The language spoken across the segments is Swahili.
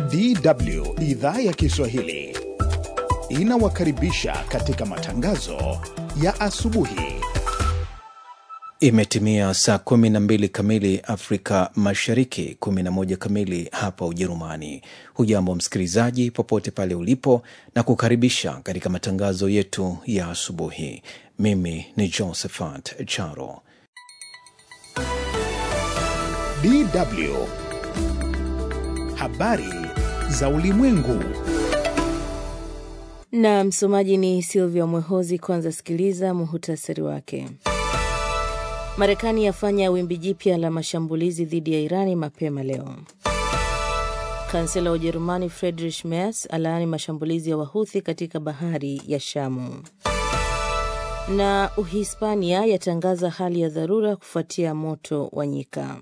DW idhaa ya Kiswahili inawakaribisha katika matangazo ya asubuhi. Imetimia saa 12 kamili Afrika Mashariki, 11 kamili hapa Ujerumani. Hujambo msikilizaji, popote pale ulipo, na kukaribisha katika matangazo yetu ya asubuhi. Mimi ni Josephat Charo. DW habari za ulimwengu. Na msomaji ni Silvia Mwehozi. Kwanza sikiliza muhutasari wake. Marekani yafanya wimbi jipya la mashambulizi dhidi ya Irani mapema leo. Kansela wa Ujerumani Friedrich Merz alaani mashambulizi ya Wahuthi katika bahari ya Shamu. Na Uhispania yatangaza hali ya dharura kufuatia moto wa nyika.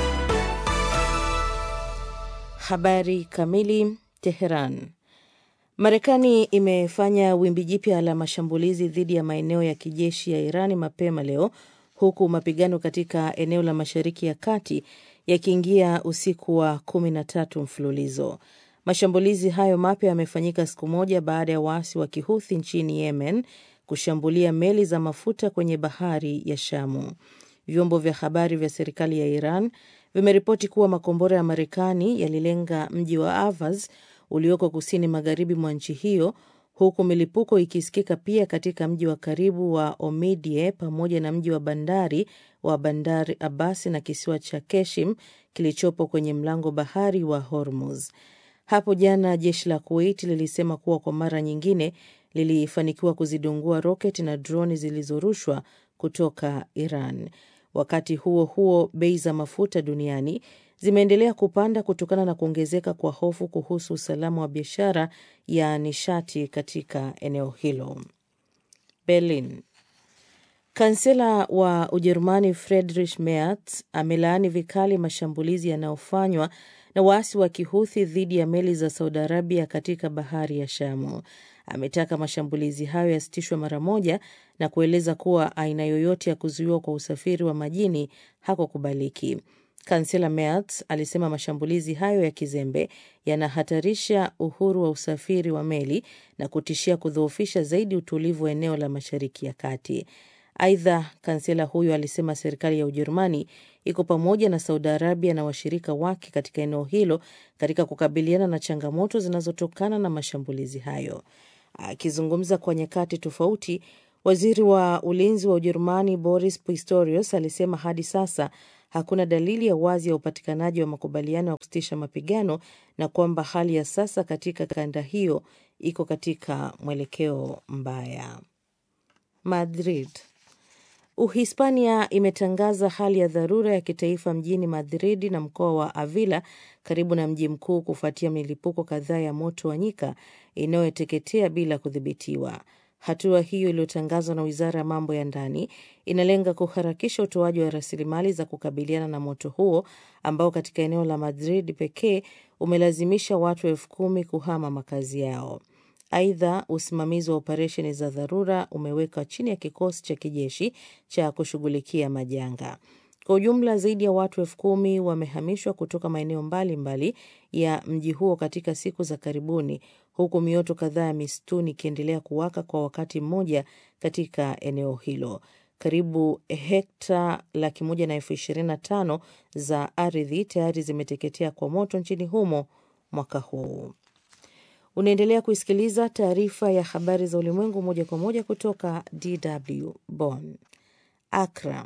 Habari kamili. Teheran. Marekani imefanya wimbi jipya la mashambulizi dhidi ya maeneo ya kijeshi ya Irani mapema leo huku mapigano katika eneo la Mashariki ya Kati yakiingia usiku wa kumi na tatu mfululizo. Mashambulizi hayo mapya yamefanyika siku moja baada ya waasi wa Kihuthi nchini Yemen kushambulia meli za mafuta kwenye bahari ya Shamu. Vyombo vya habari vya serikali ya Iran vimeripoti kuwa makombora ya Marekani yalilenga mji wa Avaz ulioko kusini magharibi mwa nchi hiyo huku milipuko ikisikika pia katika mji wa karibu wa Omidie pamoja na mji wa bandari wa Bandari Abasi na kisiwa cha Keshim kilichopo kwenye mlango bahari wa Hormuz. Hapo jana jeshi la Kuwait lilisema kuwa kwa mara nyingine lilifanikiwa kuzidungua roketi na droni zilizorushwa kutoka Iran. Wakati huo huo, bei za mafuta duniani zimeendelea kupanda kutokana na kuongezeka kwa hofu kuhusu usalama wa biashara ya nishati katika eneo hilo. Berlin. Kansela wa Ujerumani Friedrich Merz amelaani vikali mashambulizi yanayofanywa na waasi wa Kihuthi dhidi ya meli za Saudi Arabia katika bahari ya Shamu. Ametaka mashambulizi hayo yasitishwe mara moja na kueleza kuwa aina yoyote ya kuzuiwa kwa usafiri wa majini hakukubaliki. Kansela Merz alisema mashambulizi hayo ya kizembe yanahatarisha uhuru wa usafiri wa meli na kutishia kudhoofisha zaidi utulivu wa eneo la Mashariki ya Kati. Aidha, kansela huyo alisema serikali ya Ujerumani iko pamoja na Saudi Arabia na washirika wake katika eneo hilo katika kukabiliana na changamoto zinazotokana na mashambulizi hayo. Akizungumza kwa nyakati tofauti, waziri wa ulinzi wa Ujerumani Boris Pistorius alisema hadi sasa hakuna dalili ya wazi ya upatikanaji wa makubaliano ya kusitisha mapigano na kwamba hali ya sasa katika kanda hiyo iko katika mwelekeo mbaya. Madrid. Uhispania imetangaza hali ya dharura ya kitaifa mjini Madrid na mkoa wa Avila karibu na mji mkuu kufuatia milipuko kadhaa ya moto wa nyika inayoteketea bila kudhibitiwa. Hatua hiyo iliyotangazwa na wizara ya mambo ya ndani inalenga kuharakisha utoaji wa rasilimali za kukabiliana na moto huo ambao katika eneo la Madrid pekee umelazimisha watu elfu kumi kuhama makazi yao. Aidha, usimamizi wa operesheni za dharura umewekwa chini ya kikosi cha kijeshi cha kushughulikia majanga. Kwa ujumla zaidi ya watu elfu kumi wamehamishwa kutoka maeneo mbalimbali ya mji huo katika siku za karibuni, huku mioto kadhaa ya misituni ikiendelea kuwaka kwa wakati mmoja katika eneo hilo. Karibu hekta laki moja na elfu ishirini na tano za ardhi tayari zimeteketea kwa moto nchini humo mwaka huu. Unaendelea kuisikiliza taarifa ya habari za ulimwengu moja kwa moja kutoka DW Bonn. Accra.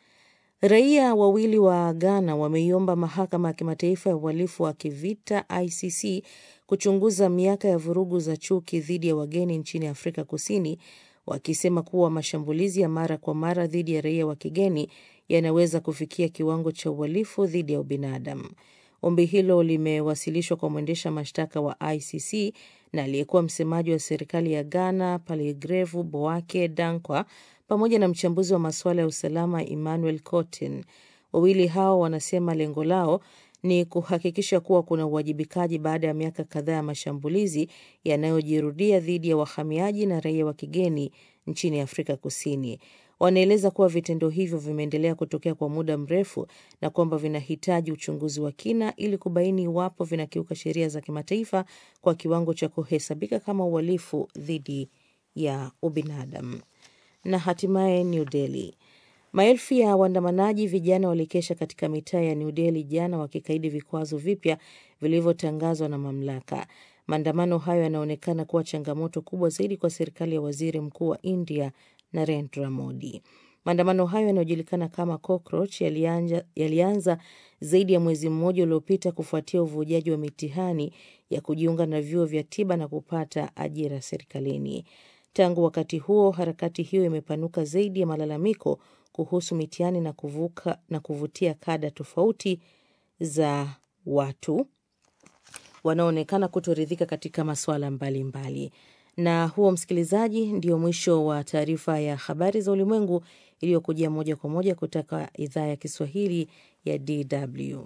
Raia wawili wa Ghana wameiomba mahakama ya kimataifa ya uhalifu wa kivita ICC kuchunguza miaka ya vurugu za chuki dhidi ya wageni nchini Afrika Kusini, wakisema kuwa mashambulizi ya mara kwa mara dhidi ya raia wa kigeni yanaweza kufikia kiwango cha uhalifu dhidi ya ubinadamu. Ombi hilo limewasilishwa kwa mwendesha mashtaka wa ICC na aliyekuwa msemaji wa serikali ya Ghana Paligrevu Boake Dankwa pamoja na mchambuzi wa masuala ya usalama Emmanuel Cotin. Wawili hao wanasema lengo lao ni kuhakikisha kuwa kuna uwajibikaji baada ya miaka kadhaa ya mashambulizi yanayojirudia dhidi ya wahamiaji na raia wa kigeni nchini Afrika Kusini. Wanaeleza kuwa vitendo hivyo vimeendelea kutokea kwa muda mrefu na kwamba vinahitaji uchunguzi wa kina ili kubaini iwapo vinakiuka sheria za kimataifa kwa kiwango cha kuhesabika kama uhalifu dhidi ya ubinadamu. Na hatimaye New Delhi. Maelfu ya waandamanaji vijana walikesha katika mitaa ya New Delhi jana wakikaidi vikwazo vipya vilivyotangazwa na mamlaka. Maandamano hayo yanaonekana kuwa changamoto kubwa zaidi kwa serikali ya waziri mkuu wa India Narendra Modi. Maandamano hayo yanayojulikana kama cockroach yalianza, yalianza zaidi ya mwezi mmoja uliopita kufuatia uvujaji wa mitihani ya kujiunga na vyuo vya tiba na kupata ajira serikalini. Tangu wakati huo, harakati hiyo imepanuka zaidi ya malalamiko kuhusu mitihani na kuvuka na kuvutia kada tofauti za watu wanaoonekana kutoridhika katika masuala mbalimbali. Na huo, msikilizaji, ndio mwisho wa taarifa ya habari za ulimwengu iliyokujia moja kwa moja kutoka idhaa ya Kiswahili ya DW.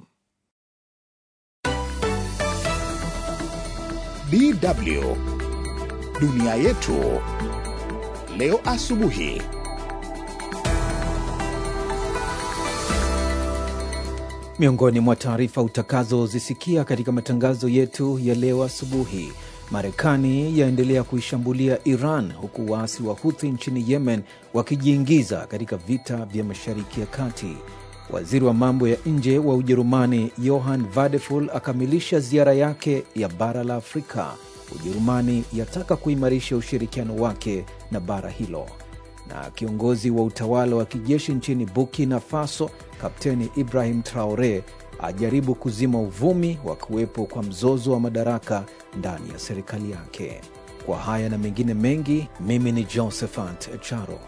DW dunia yetu leo asubuhi. Miongoni mwa taarifa utakazozisikia katika matangazo yetu ya leo asubuhi, Marekani yaendelea kuishambulia Iran huku waasi wa Huthi nchini Yemen wakijiingiza katika vita vya Mashariki ya Kati. Waziri wa mambo ya nje wa Ujerumani Johann Vadeful akamilisha ziara yake ya bara la Afrika. Ujerumani yataka kuimarisha ushirikiano wake na bara hilo. Na kiongozi wa utawala wa kijeshi nchini Burkina Faso Kapteni Ibrahim Traore ajaribu kuzima uvumi wa kuwepo kwa mzozo wa madaraka ndani ya serikali yake. Kwa haya na mengine mengi, mimi ni Josephat Charo.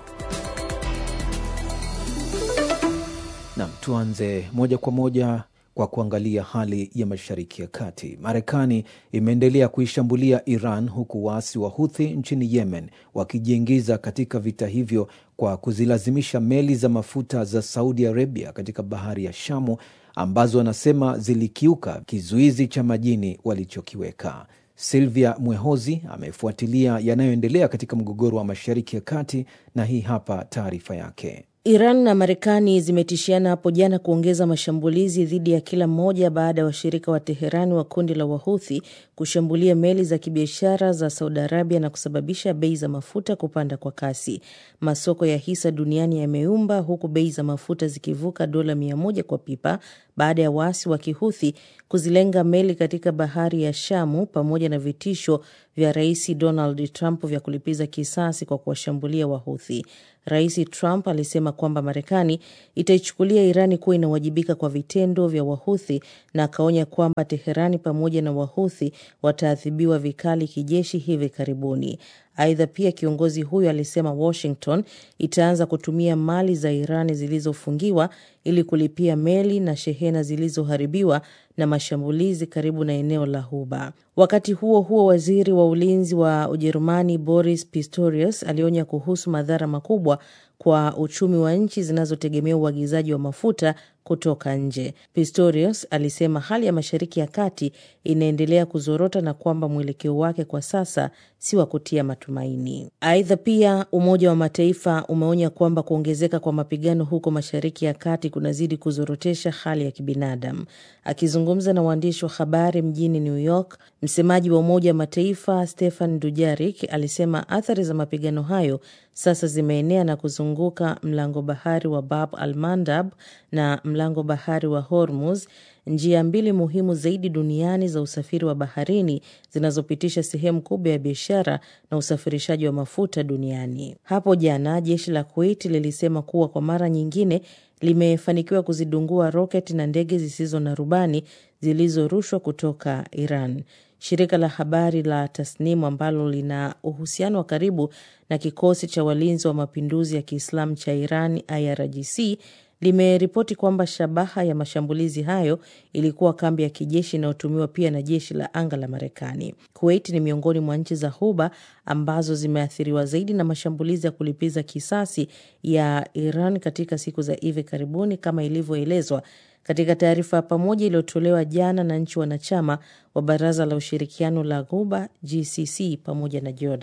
Nam, tuanze moja kwa moja kwa kuangalia hali ya Mashariki ya Kati. Marekani imeendelea kuishambulia Iran huku waasi wa Huthi nchini Yemen wakijiingiza katika vita hivyo kwa kuzilazimisha meli za mafuta za Saudi Arabia katika bahari ya Shamu ambazo wanasema zilikiuka kizuizi cha majini walichokiweka. Silvia Mwehozi amefuatilia yanayoendelea katika mgogoro wa Mashariki ya Kati na hii hapa taarifa yake. Iran na Marekani zimetishiana hapo jana kuongeza mashambulizi dhidi ya kila mmoja baada ya washirika wa Teherani wa kundi la Wahuthi kushambulia meli za kibiashara za Saudi Arabia na kusababisha bei za mafuta kupanda kwa kasi. Masoko ya hisa duniani yameumba huku bei za mafuta zikivuka dola mia moja kwa pipa baada ya waasi wa Kihuthi kuzilenga meli katika bahari ya Shamu pamoja na vitisho vya Rais Donald Trump vya kulipiza kisasi kwa kuwashambulia Wahuthi. Rais Trump alisema kwamba Marekani itaichukulia Irani kuwa inawajibika kwa vitendo vya Wahuthi na akaonya kwamba Teherani pamoja na Wahuthi wataadhibiwa vikali kijeshi hivi karibuni. Aidha, pia kiongozi huyo alisema Washington itaanza kutumia mali za Irani zilizofungiwa ili kulipia meli na shehena zilizoharibiwa na mashambulizi karibu na eneo la Huba. Wakati huo huo, waziri wa ulinzi wa Ujerumani Boris Pistorius alionya kuhusu madhara makubwa kwa uchumi wa nchi zinazotegemea uagizaji wa mafuta kutoka nje. Pistorius alisema hali ya Mashariki ya Kati inaendelea kuzorota na kwamba mwelekeo wake kwa sasa si wa kutia matumaini. Aidha, pia Umoja wa Mataifa umeonya kwamba kuongezeka kwa mapigano huko Mashariki ya Kati kunazidi kuzorotesha hali ya kibinadamu. Akizungumza na waandishi wa habari mjini New York, msemaji wa Umoja wa Mataifa Stefan Dujarik alisema athari za mapigano hayo sasa zimeenea na kuzunguka mlango bahari wa Bab al Mandab na mlango bahari wa Hormuz, njia mbili muhimu zaidi duniani za usafiri wa baharini zinazopitisha sehemu kubwa ya biashara na usafirishaji wa mafuta duniani. Hapo jana jeshi la Kuwait lilisema kuwa kwa mara nyingine limefanikiwa kuzidungua roketi na ndege zisizo na rubani zilizorushwa kutoka Iran. Shirika la habari la Tasnimu ambalo lina uhusiano wa karibu na kikosi cha walinzi wa mapinduzi ya Kiislamu cha Iran IRGC limeripoti kwamba shabaha ya mashambulizi hayo ilikuwa kambi ya kijeshi inayotumiwa pia na jeshi la anga la Marekani. Kuwait ni miongoni mwa nchi za Ghuba ambazo zimeathiriwa zaidi na mashambulizi ya kulipiza kisasi ya Iran katika siku za hivi karibuni, kama ilivyoelezwa katika taarifa ya pamoja iliyotolewa jana na nchi wanachama wa Baraza la Ushirikiano la Ghuba GCC pamoja na Jordan.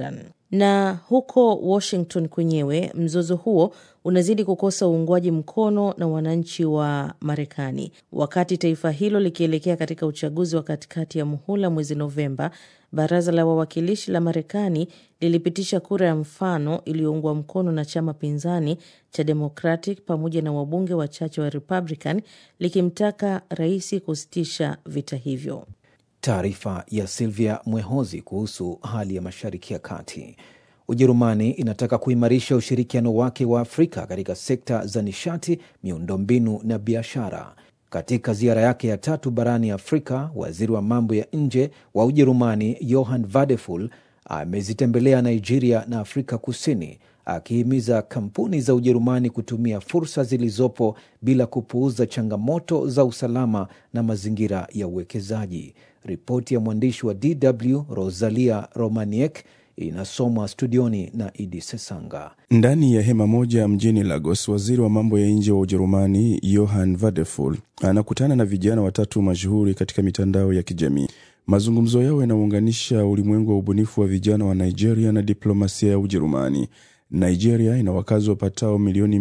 Na huko Washington kwenyewe, mzozo huo unazidi kukosa uungwaji mkono na wananchi wa Marekani, wakati taifa hilo likielekea katika uchaguzi wa katikati ya muhula mwezi Novemba. Baraza la wawakilishi la Marekani lilipitisha kura ya mfano iliyoungwa mkono na chama pinzani cha Democratic pamoja na wabunge wachache wa Republican likimtaka rais kusitisha vita hivyo. Taarifa ya Silvia Mwehozi kuhusu hali ya Mashariki ya Kati. Ujerumani inataka kuimarisha ushirikiano wake wa Afrika katika sekta za nishati, miundombinu na biashara. Katika ziara yake ya tatu barani Afrika, waziri wa mambo ya nje wa Ujerumani Johann Vadeful amezitembelea Nigeria na Afrika Kusini, akihimiza kampuni za Ujerumani kutumia fursa zilizopo bila kupuuza changamoto za usalama na mazingira ya uwekezaji. Ripoti ya mwandishi wa DW Rosalia Romaniek inasomwa studioni na Idi Sesanga. Ndani ya hema moja mjini Lagos, waziri wa mambo ya nje wa Ujerumani Johann Vadeful anakutana na vijana watatu mashuhuri katika mitandao ya kijamii. Mazungumzo yao yanaunganisha ulimwengu wa ubunifu wa vijana wa Nigeria na diplomasia ya Ujerumani. Nigeria ina wakazi wapatao milioni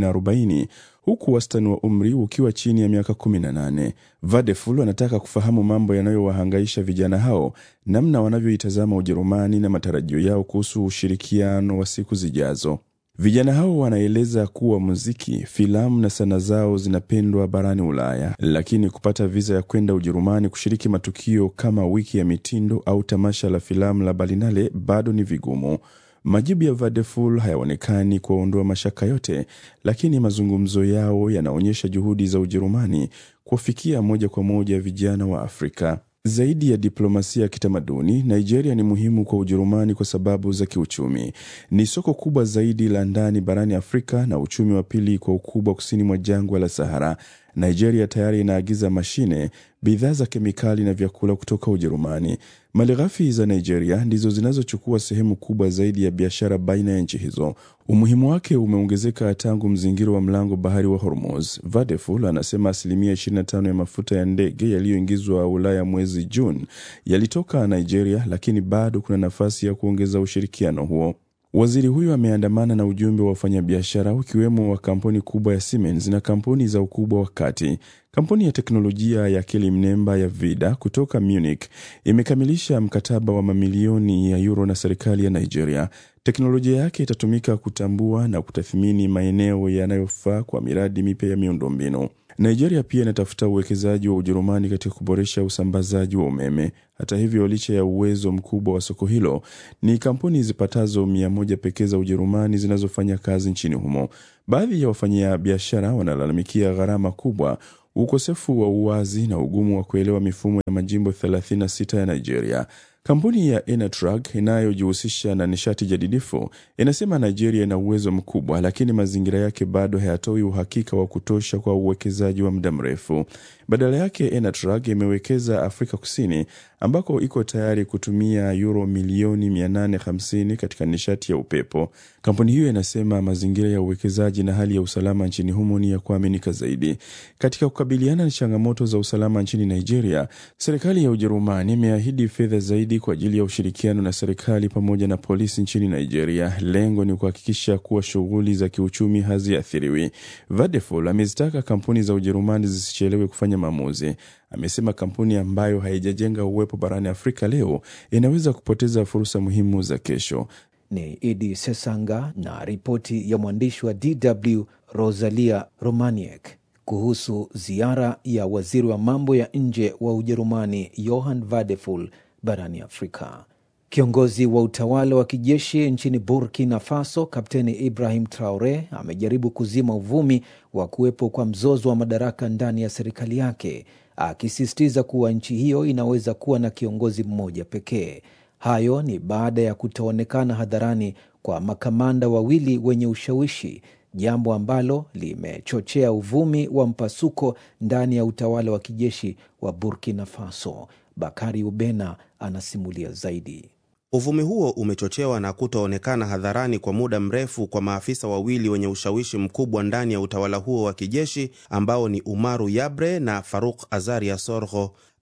240 huku wastani wa umri ukiwa chini ya miaka 18. Vadeful anataka kufahamu mambo yanayowahangaisha vijana hao, namna wanavyoitazama Ujerumani na matarajio yao kuhusu ushirikiano wa siku zijazo. Vijana hao wanaeleza kuwa muziki, filamu na sanaa zao zinapendwa barani Ulaya, lakini kupata viza ya kwenda Ujerumani kushiriki matukio kama wiki ya mitindo au tamasha la filamu la Berlinale bado ni vigumu. Majibu ya Vadeful hayaonekani kuwaondoa mashaka yote, lakini mazungumzo yao yanaonyesha juhudi za Ujerumani kuwafikia moja kwa moja vijana wa Afrika. Zaidi ya diplomasia ya kitamaduni, Nigeria ni muhimu kwa Ujerumani kwa sababu za kiuchumi. Ni soko kubwa zaidi la ndani barani Afrika na uchumi wa pili kwa ukubwa kusini mwa jangwa la Sahara. Nigeria tayari inaagiza mashine, bidhaa za kemikali na vyakula kutoka Ujerumani. Malighafi za Nigeria ndizo zinazochukua sehemu kubwa zaidi ya biashara baina ya nchi hizo. Umuhimu wake umeongezeka tangu mzingiro wa mlango bahari wa Hormuz. Vadeful anasema asilimia 25 ya mafuta ya ndege yaliyoingizwa Ulaya mwezi Juni yalitoka Nigeria, lakini bado kuna nafasi ya kuongeza ushirikiano huo. Waziri huyo ameandamana na ujumbe wa wafanyabiashara ukiwemo wa kampuni kubwa ya Siemens na kampuni za ukubwa wa kati. Kampuni ya teknolojia ya akili mnemba ya Vida kutoka Munich imekamilisha mkataba wa mamilioni ya euro na serikali ya Nigeria. Teknolojia yake itatumika kutambua na kutathmini maeneo yanayofaa kwa miradi mipya ya miundombinu. Nigeria pia inatafuta uwekezaji wa Ujerumani katika kuboresha usambazaji wa umeme. Hata hivyo, licha ya uwezo mkubwa wa soko hilo, ni kampuni zipatazo mia moja pekee za Ujerumani zinazofanya kazi nchini humo. Baadhi ya wafanyabiashara wanalalamikia gharama kubwa, ukosefu wa uwazi na ugumu wa kuelewa mifumo ya majimbo 36 ya Nigeria. Kampuni ya Enatrag inayojihusisha na nishati jadidifu inasema Nigeria ina uwezo mkubwa, lakini mazingira yake bado hayatoi uhakika wa kutosha kwa uwekezaji wa muda mrefu. Badala yake, Enatrag imewekeza Afrika Kusini ambako iko tayari kutumia euro milioni 850 katika nishati ya upepo. Kampuni hiyo inasema mazingira ya uwekezaji na hali ya usalama nchini humo ni ya kuaminika zaidi. Katika kukabiliana na changamoto za usalama nchini Nigeria, serikali ya Ujerumani imeahidi fedha zaidi kwa ajili ya ushirikiano na serikali pamoja na polisi nchini Nigeria. Lengo ni kuhakikisha kuwa shughuli za kiuchumi haziathiriwi. Vadeful amezitaka kampuni za Ujerumani zisichelewe kufanya maamuzi. Amesema kampuni ambayo haijajenga uwepo barani Afrika leo inaweza kupoteza fursa muhimu za kesho. Ni Idi Sesanga na ripoti ya mwandishi wa DW Rosalia Romaniek kuhusu ziara ya waziri wa mambo ya nje wa Ujerumani Johann Vadeful barani Afrika. Kiongozi wa utawala wa kijeshi nchini Burkina Faso, Kapteni Ibrahim Traore amejaribu kuzima uvumi wa kuwepo kwa mzozo wa madaraka ndani ya serikali yake, akisisitiza kuwa nchi hiyo inaweza kuwa na kiongozi mmoja pekee. Hayo ni baada ya kutoonekana hadharani kwa makamanda wawili wenye ushawishi, jambo ambalo limechochea uvumi wa mpasuko ndani ya utawala wa kijeshi wa Burkina Faso. Bakari Ubena anasimulia zaidi. Uvumi huo umechochewa na kutoonekana hadharani kwa muda mrefu kwa maafisa wawili wenye ushawishi mkubwa ndani ya utawala huo wa kijeshi ambao ni Umaru Yabre na Faruk Azaria Sorgho.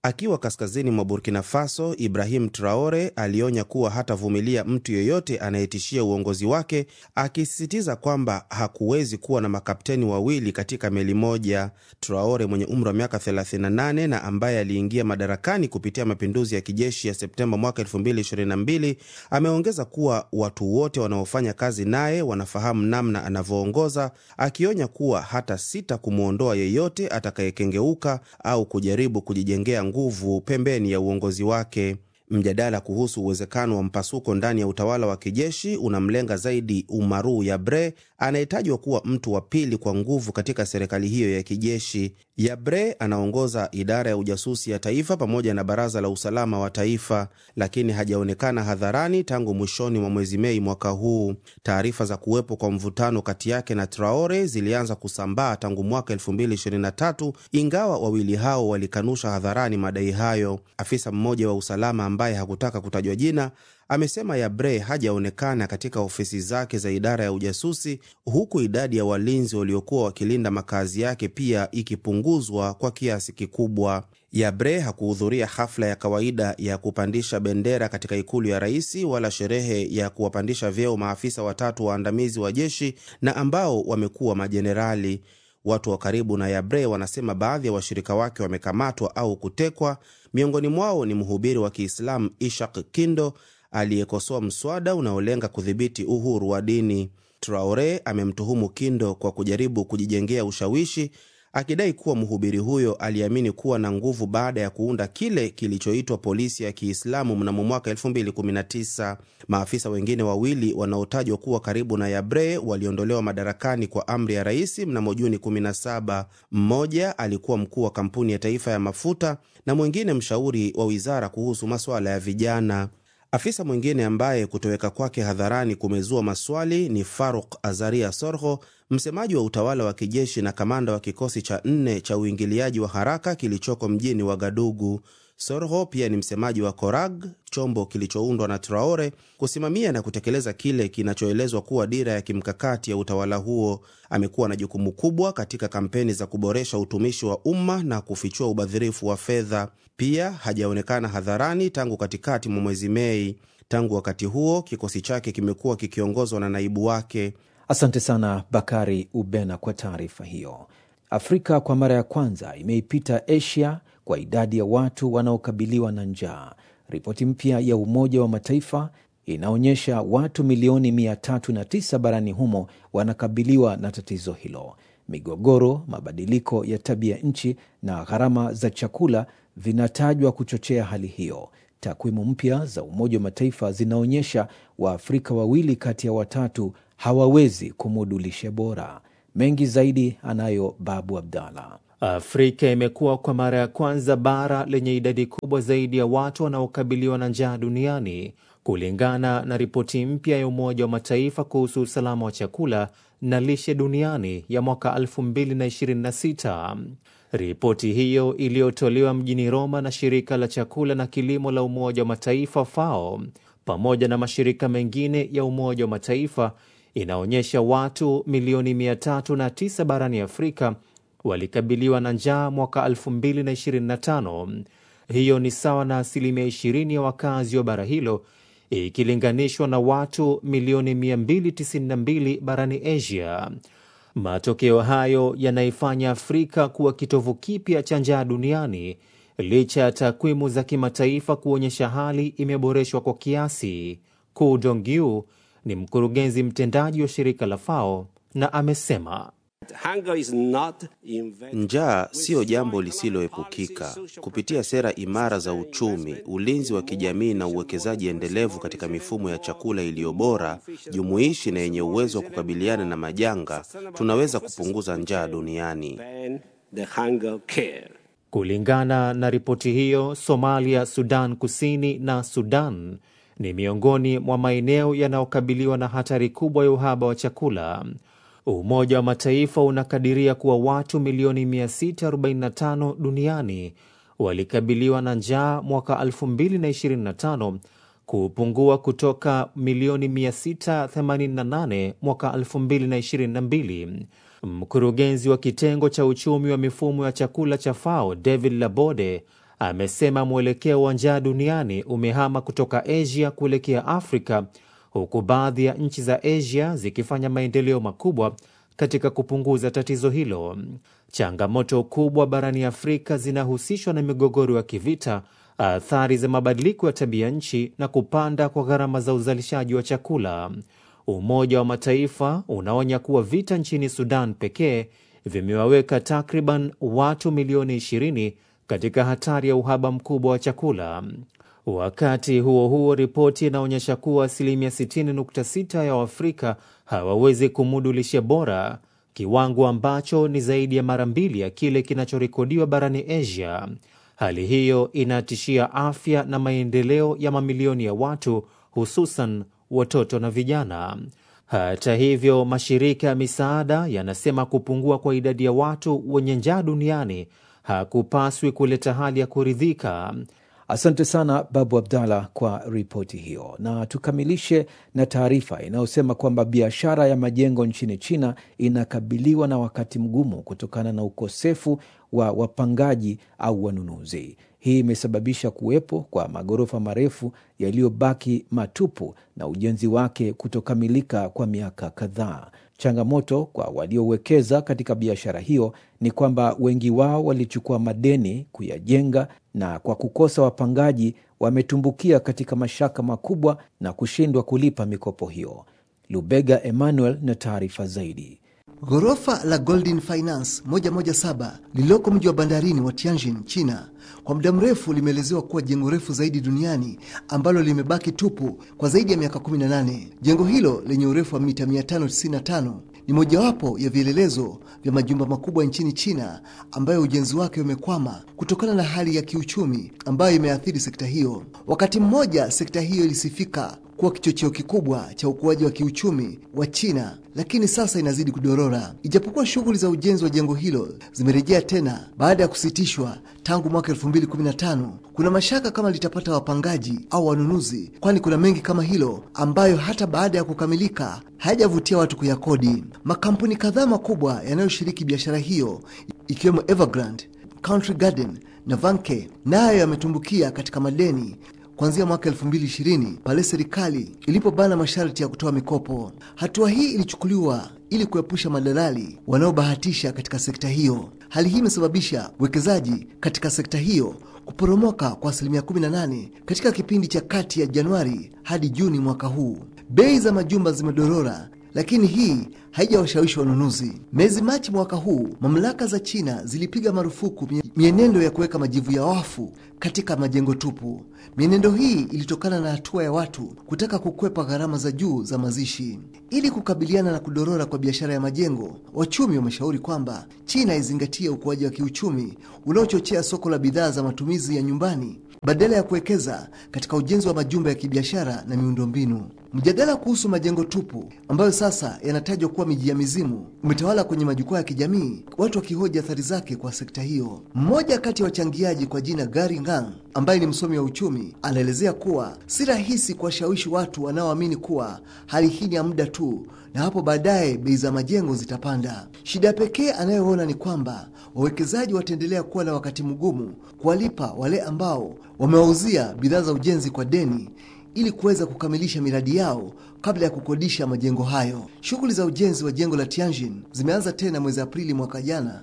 Akiwa kaskazini mwa Burkina Faso, Ibrahim Traore alionya kuwa hatavumilia mtu yeyote anayetishia uongozi wake, akisisitiza kwamba hakuwezi kuwa na makapteni wawili katika meli moja. Traore mwenye umri wa miaka 38 na ambaye aliingia madarakani kupitia mapinduzi ya kijeshi ya Septemba mwaka 2022 ameongeza kuwa watu wote wanaofanya kazi naye wanafahamu namna anavyoongoza, akionya kuwa hata sita kumwondoa yeyote atakayekengeuka au kujaribu kujijengea nguvu pembeni ya uongozi wake. Mjadala kuhusu uwezekano wa mpasuko ndani ya utawala wa kijeshi unamlenga zaidi Umaru Yabre anayetajwa kuwa mtu wa pili kwa nguvu katika serikali hiyo ya kijeshi. Yabre anaongoza idara ya ujasusi ya taifa pamoja na baraza la usalama wa taifa, lakini hajaonekana hadharani tangu mwishoni mwa mwezi Mei mwaka huu. Taarifa za kuwepo kwa mvutano kati yake na Traore zilianza kusambaa tangu mwaka 2023 ingawa wawili hao walikanusha hadharani madai hayo. Afisa mmoja wa usalama ambaye hakutaka kutajwa jina amesema Yabre hajaonekana katika ofisi zake za idara ya ujasusi, huku idadi ya walinzi waliokuwa wakilinda makazi yake pia ikipunguzwa kwa kiasi kikubwa. Yabre hakuhudhuria hafla ya kawaida ya kupandisha bendera katika ikulu ya rais wala sherehe ya kuwapandisha vyeo maafisa watatu waandamizi wa jeshi na ambao wamekuwa majenerali. Watu wa karibu na Yabre wanasema baadhi ya wa washirika wake wamekamatwa au kutekwa. Miongoni mwao ni mhubiri wa Kiislamu Ishak Kindo aliyekosoa mswada unaolenga kudhibiti uhuru wa dini. Traore amemtuhumu Kindo kwa kujaribu kujijengea ushawishi, akidai kuwa mhubiri huyo aliamini kuwa na nguvu baada ya kuunda kile kilichoitwa polisi ya Kiislamu mnamo mwaka 2019. Maafisa wengine wawili wanaotajwa kuwa karibu na Yabre waliondolewa madarakani kwa amri ya rais mnamo Juni 17. Mmoja alikuwa mkuu wa kampuni ya taifa ya mafuta na mwingine mshauri wa wizara kuhusu masuala ya vijana. Afisa mwingine ambaye kutoweka kwake hadharani kumezua maswali ni Faruk Azaria Sorho, msemaji wa utawala wa kijeshi na kamanda wa kikosi cha nne cha uingiliaji wa haraka kilichoko mjini Wagadugu. Sorho pia ni msemaji wa Korag, chombo kilichoundwa na Traore kusimamia na kutekeleza kile kinachoelezwa kuwa dira ya kimkakati ya utawala huo. Amekuwa na jukumu kubwa katika kampeni za kuboresha utumishi wa umma na kufichua ubadhirifu wa fedha. Pia hajaonekana hadharani tangu katikati mwa mwezi Mei. Tangu wakati huo, kikosi chake kimekuwa kikiongozwa na naibu wake. Asante sana Bakari Ubena kwa taarifa hiyo. Afrika kwa mara ya kwanza imeipita Asia kwa idadi ya watu wanaokabiliwa na njaa. Ripoti mpya ya Umoja wa Mataifa inaonyesha watu milioni 309 barani humo wanakabiliwa na tatizo hilo. Migogoro, mabadiliko ya tabia nchi na gharama za chakula vinatajwa kuchochea hali hiyo. Takwimu mpya za Umoja wa Mataifa zinaonyesha Waafrika wawili kati ya watatu hawawezi kumudu lishe bora. Mengi zaidi anayo Babu Abdallah. Afrika imekuwa kwa mara ya kwanza bara lenye idadi kubwa zaidi ya watu wanaokabiliwa na njaa duniani kulingana na ripoti mpya ya Umoja wa Mataifa kuhusu usalama wa chakula na lishe duniani ya mwaka 2026. Ripoti hiyo iliyotolewa mjini Roma na shirika la chakula na kilimo la Umoja wa Mataifa FAO pamoja na mashirika mengine ya Umoja wa Mataifa inaonyesha watu milioni 309 barani Afrika walikabiliwa na njaa mwaka 2025. Hiyo ni sawa na asilimia 20 ya wakazi wa bara hilo ikilinganishwa na watu milioni 292 barani Asia. Matokeo hayo yanaifanya Afrika kuwa kitovu kipya cha njaa duniani licha ya takwimu za kimataifa kuonyesha hali imeboreshwa kwa kiasi. Ku Dongyu ni mkurugenzi mtendaji wa shirika la FAO na amesema Njaa siyo jambo lisiloepukika. Kupitia sera imara za uchumi, ulinzi wa kijamii na uwekezaji endelevu katika mifumo ya chakula iliyo bora, jumuishi na yenye uwezo wa kukabiliana na majanga, tunaweza kupunguza njaa duniani. Kulingana na ripoti hiyo, Somalia, Sudan Kusini na Sudan ni miongoni mwa maeneo yanayokabiliwa na hatari kubwa ya uhaba wa chakula. Umoja wa Mataifa unakadiria kuwa watu milioni 645 duniani walikabiliwa na njaa mwaka 2025 kupungua kutoka milioni 688 mwaka 2022. Mkurugenzi wa kitengo cha uchumi wa mifumo ya chakula cha FAO David Labode amesema mwelekeo wa njaa duniani umehama kutoka Asia kuelekea Afrika, huku baadhi ya nchi za Asia zikifanya maendeleo makubwa katika kupunguza tatizo hilo. Changamoto kubwa barani Afrika zinahusishwa na migogoro ya kivita, athari za mabadiliko ya tabia nchi na kupanda kwa gharama za uzalishaji wa chakula. Umoja wa Mataifa unaonya kuwa vita nchini Sudan pekee vimewaweka takriban watu milioni 20 katika hatari ya uhaba mkubwa wa chakula. Wakati huo huo, ripoti inaonyesha kuwa asilimia 60.6 ya Waafrika hawawezi kumudu lishe bora, kiwango ambacho ni zaidi ya mara mbili ya kile kinachorekodiwa barani Asia. Hali hiyo inatishia afya na maendeleo ya mamilioni ya watu, hususan watoto na vijana. Hata hivyo, mashirika ya misaada yanasema kupungua kwa idadi ya watu wenye njaa duniani hakupaswi kuleta hali ya kuridhika. Asante sana Babu Abdallah kwa ripoti hiyo, na tukamilishe na taarifa inayosema kwamba biashara ya majengo nchini China inakabiliwa na wakati mgumu kutokana na ukosefu wa wapangaji au wanunuzi. Hii imesababisha kuwepo kwa maghorofa marefu yaliyobaki matupu na ujenzi wake kutokamilika kwa miaka kadhaa. Changamoto kwa waliowekeza katika biashara hiyo ni kwamba wengi wao walichukua madeni kuyajenga, na kwa kukosa wapangaji wametumbukia katika mashaka makubwa na kushindwa kulipa mikopo hiyo. Lubega Emmanuel na taarifa zaidi. Ghorofa la Golden Finance 117 lililoko mji wa bandarini wa Tianjin, China, kwa muda mrefu limeelezewa kuwa jengo refu zaidi duniani ambalo limebaki tupu kwa zaidi ya miaka 18. Jengo hilo lenye urefu wa mita 595 ni mojawapo ya vielelezo vya majumba makubwa nchini China ambayo ujenzi wake umekwama kutokana na hali ya kiuchumi ambayo imeathiri sekta hiyo. Wakati mmoja sekta hiyo ilisifika kuwa kichocheo kikubwa cha ukuaji wa kiuchumi wa China, lakini sasa inazidi kudorora. Ijapokuwa shughuli za ujenzi wa jengo hilo zimerejea tena baada ya kusitishwa tangu mwaka 2015, kuna mashaka kama litapata wapangaji au wanunuzi, kwani kuna mengi kama hilo ambayo hata baada ya kukamilika hayajavutia watu kuyakodi. Makampuni kadhaa makubwa yanayoshiriki biashara hiyo ikiwemo Evergrande, Country Garden na Vanke nayo yametumbukia katika madeni kuanzia mwaka 2020 pale serikali ilipobana masharti ya kutoa mikopo. Hatua hii ilichukuliwa ili kuepusha madalali wanaobahatisha katika sekta hiyo. Hali hii imesababisha uwekezaji katika sekta hiyo kuporomoka kwa asilimia 18 katika kipindi cha kati ya Januari hadi Juni mwaka huu. Bei za majumba zimedorora lakini hii haijawashawishi wanunuzi. Mwezi Machi mwaka huu, mamlaka za China zilipiga marufuku mienendo ya kuweka majivu ya wafu katika majengo tupu. Mienendo hii ilitokana na hatua ya watu kutaka kukwepa gharama za juu za mazishi. Ili kukabiliana na kudorora kwa biashara ya majengo, wachumi wameshauri kwamba China izingatie ukuaji wa kiuchumi unaochochea soko la bidhaa za matumizi ya nyumbani badala ya kuwekeza katika ujenzi wa majumba ya kibiashara na miundombinu. Mjadala kuhusu majengo tupu ambayo sasa yanatajwa kuwa miji ya mizimu umetawala kwenye majukwaa ya kijamii, watu wakihoji athari zake kwa sekta hiyo. Mmoja kati ya wachangiaji kwa jina Gary Ngang, ambaye ni msomi wa uchumi, anaelezea kuwa si rahisi kuwashawishi watu wanaoamini kuwa hali hii ni ya muda tu na hapo baadaye bei za majengo zitapanda. Shida pekee anayoona ni kwamba wawekezaji wataendelea kuwa na wakati mgumu kuwalipa wale ambao wamewauzia bidhaa za ujenzi kwa deni ili kuweza kukamilisha miradi yao kabla ya kukodisha majengo hayo. Shughuli za ujenzi wa jengo la Tianjin zimeanza tena mwezi Aprili mwaka jana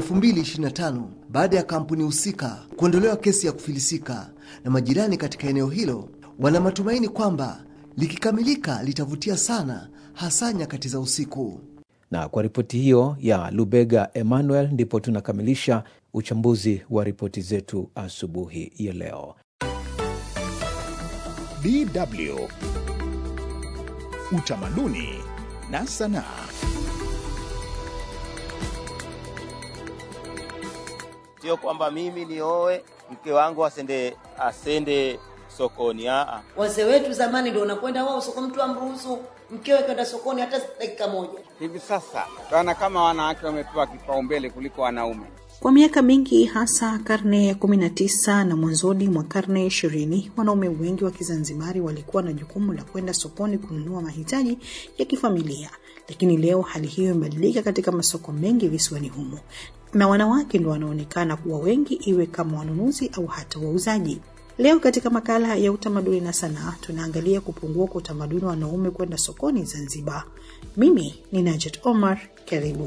2025 baada ya kampuni husika kuondolewa kesi ya kufilisika, na majirani katika eneo hilo wana matumaini kwamba likikamilika litavutia sana, hasa nyakati za usiku. Na kwa ripoti hiyo ya Lubega Emmanuel, ndipo tunakamilisha uchambuzi wa ripoti zetu asubuhi ya leo. DW Utamaduni na Sanaa. Sio kwamba mimi nioe mke wangu asende asende sokoni. Aa, Wazee wetu zamani ndio unakwenda wao soko, mtu amruhusu mkewe kwenda sokoni hata dakika moja. Hivi sasa tunaona kama wanawake wamepewa kipaumbele kuliko wanaume. Kwa miaka mingi hasa karne ya kumi na tisa na mwanzoni mwa karne ya ishirini wanaume wengi wa Kizanzibari walikuwa na jukumu la kwenda sokoni kununua mahitaji ya kifamilia, lakini leo hali hiyo imebadilika katika masoko mengi visiwani humo, na wanawake ndio wanaonekana kuwa wengi, iwe kama wanunuzi au hata wauzaji. Leo katika makala ya utamaduni na sanaa tunaangalia kupungua kwa utamaduni wa wanaume kwenda sokoni Zanzibar. Mimi ni Najet Omar, karibu.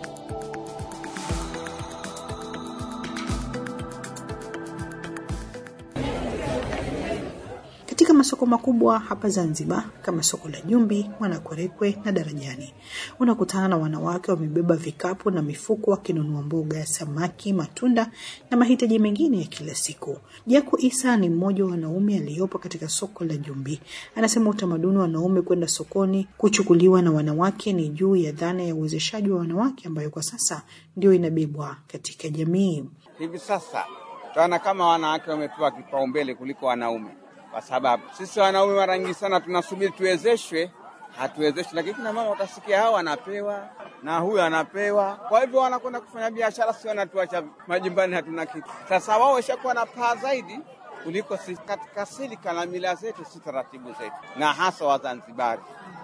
Katika masoko makubwa hapa Zanzibar kama soko la Jumbi, Mwanakwerekwe na Darajani, unakutana na wanawake wamebeba vikapu na mifuko wakinunua mboga, samaki, matunda na mahitaji mengine ya kila siku. Jaku Isa ni mmoja wa wanaume aliyopo katika soko la Jumbi. Anasema utamaduni wa wanaume kwenda sokoni kuchukuliwa na wanawake ni juu ya dhana ya uwezeshaji wa wanawake ambayo kwa sasa ndio inabebwa katika jamii. Hivi sasa tunaona kama wanawake wamepewa kipaumbele kuliko wanaume kwa sababu sisi wanaume mara nyingi sana tunasubiri tuwezeshwe, hatuwezeshwi, lakini kina mama utasikia hao anapewa na huyu anapewa. Kwa hivyo wanakwenda kufanya biashara, si wanatuacha majumbani, hatuna kitu. Sasa wao washakuwa na paa zaidi kuliko sisi katika silika na mila zetu, si taratibu zetu, na hasa Wazanzibari.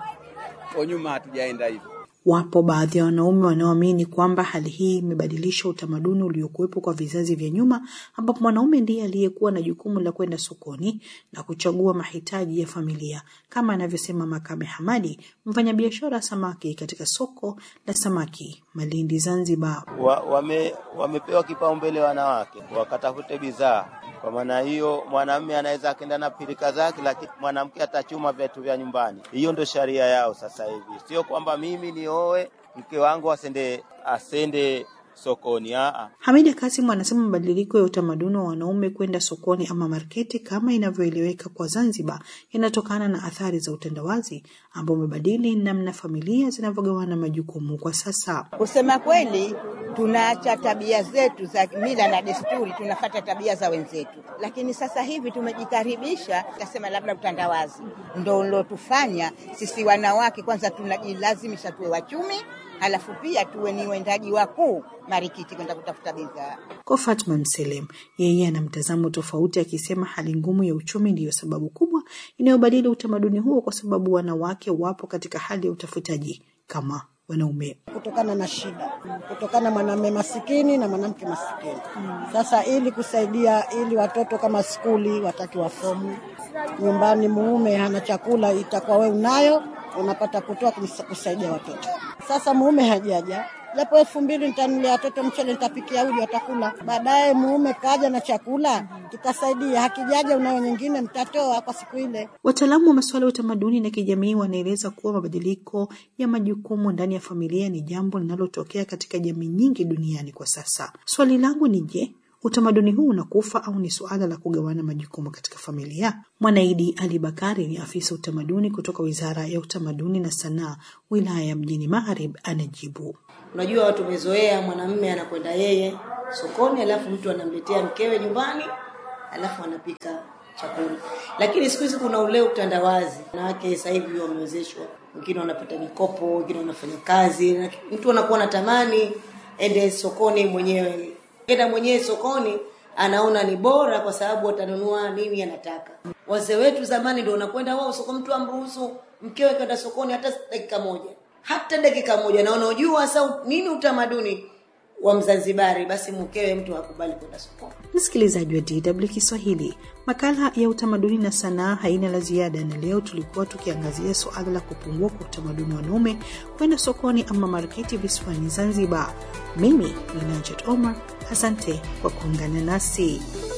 Kwa nyuma hatujaenda hivyo. Wapo baadhi ya wanaume wanaoamini kwamba hali hii imebadilisha utamaduni uliokuwepo kwa vizazi vya nyuma, ambapo mwanaume ndiye aliyekuwa na jukumu la kwenda sokoni na kuchagua mahitaji ya familia, kama anavyosema Makame Hamadi, mfanyabiashara samaki katika soko la samaki Malindi, Zanzibar. wa, wame, wamepewa kipaumbele wanawake wakatafute bidhaa. Kwa maana hiyo, mwanamume anaweza akaenda na pilika zake, lakini mwanamke atachuma vitu vya nyumbani. Hiyo ndio sharia yao sasa hivi, sio kwamba mimi nioe mke wangu asende asende sokoni. Aa, Hamida Kasimu anasema mabadiliko ya utamaduni wa wanaume kwenda sokoni ama marketi kama inavyoeleweka kwa Zanzibar yanatokana na athari za utandawazi ambao umebadili namna familia zinavyogawana majukumu kwa sasa. Kusema kweli, tunaacha tabia zetu za mila na desturi, tunafata tabia za wenzetu, lakini sasa hivi tumejikaribisha, kasema labda utandawazi ndo ulotufanya sisi wanawake kwanza tunajilazimisha tuwe wachumi, halafu pia tuwe ni wendaji wakuu marikiti kwenda kutafuta bidhaa. Kwa Fatma Mselem, yeye ana mtazamo tofauti, akisema hali ngumu ya uchumi ndiyo sababu kubwa inayobadili utamaduni huo, kwa sababu wanawake wapo katika hali ya utafutaji kama wanaume. kutokana na shida, kutokana mwanamume masikini na mwanamke masikini. Sasa ili kusaidia, ili watoto kama skuli wataki wafomu, nyumbani muume hana chakula, itakuwa we unayo, unapata kutoa kumsa- kusaidia watoto. Sasa muume hajaja japo elfu mbili nitanulia watoto mchele, nitapikia uji, watakula. Baadaye muume kaja na chakula, kitasaidia. Hakijaja, unayo nyingine, mtatoa kwa siku ile. Wataalamu wa masuala ya utamaduni na kijamii wanaeleza kuwa mabadiliko ya majukumu ndani ya familia ni jambo linalotokea katika jamii nyingi duniani kwa sasa. Swali langu ni je, utamaduni huu unakufa au ni suala la kugawana majukumu katika familia? Mwanaidi Ali Bakari ni afisa utamaduni kutoka Wizara ya Utamaduni na Sanaa, wilaya ya Mjini Magharibi, anajibu. Unajua watu wamezoea mwanamume anakwenda yeye sokoni, alafu mtu anamletea mkewe nyumbani, alafu anapika chakula. Lakini siku hizi kuna ule utandawazi, wanawake sasa hivi wamewezeshwa, wengine wanapata mikopo, wengine wanafanya kazi, na mtu anakuwa anatamani ende sokoni mwenyewe, enda mwenyewe sokoni anaona ni bora kwa sababu atanunua nini anataka. Wazee wetu zamani ndio unakwenda wao soko, mtu amruhusu mkewe kwenda sokoni hata dakika moja, hata dakika moja. Na unaojua sasa nini utamaduni wa Mzanzibari, basi mkewe mtu hakubali kwenda sokoni. Msikilizaji wa DW Kiswahili, makala ya utamaduni na sanaa haina la ziada, na leo tulikuwa tukiangazia suala la kupungua kwa utamaduni wa wanaume kwenda sokoni ama marketi visiwani Zanzibar. Mimi ni Najet Omar, asante kwa kuungana nasi.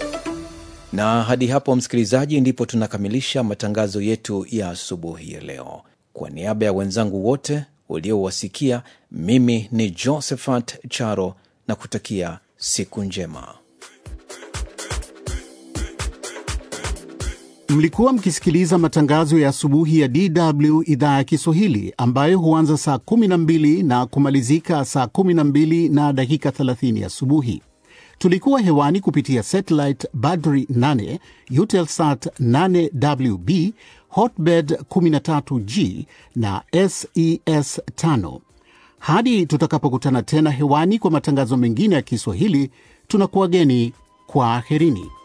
Na hadi hapo, msikilizaji, ndipo tunakamilisha matangazo yetu ya asubuhi ya leo. Kwa niaba ya wenzangu wote uliowasikia, mimi ni Josephat Charo na kutakia siku njema. Mlikuwa mkisikiliza matangazo ya asubuhi ya DW idhaa ya Kiswahili ambayo huanza saa 12 na kumalizika saa 12 na dakika 30 asubuhi. Tulikuwa hewani kupitia satellite Badri 8, Eutelsat 8WB, Hotbird 13G na SES 5. Hadi tutakapokutana tena hewani kwa matangazo mengine ya Kiswahili, tunakuwageni kwa aherini.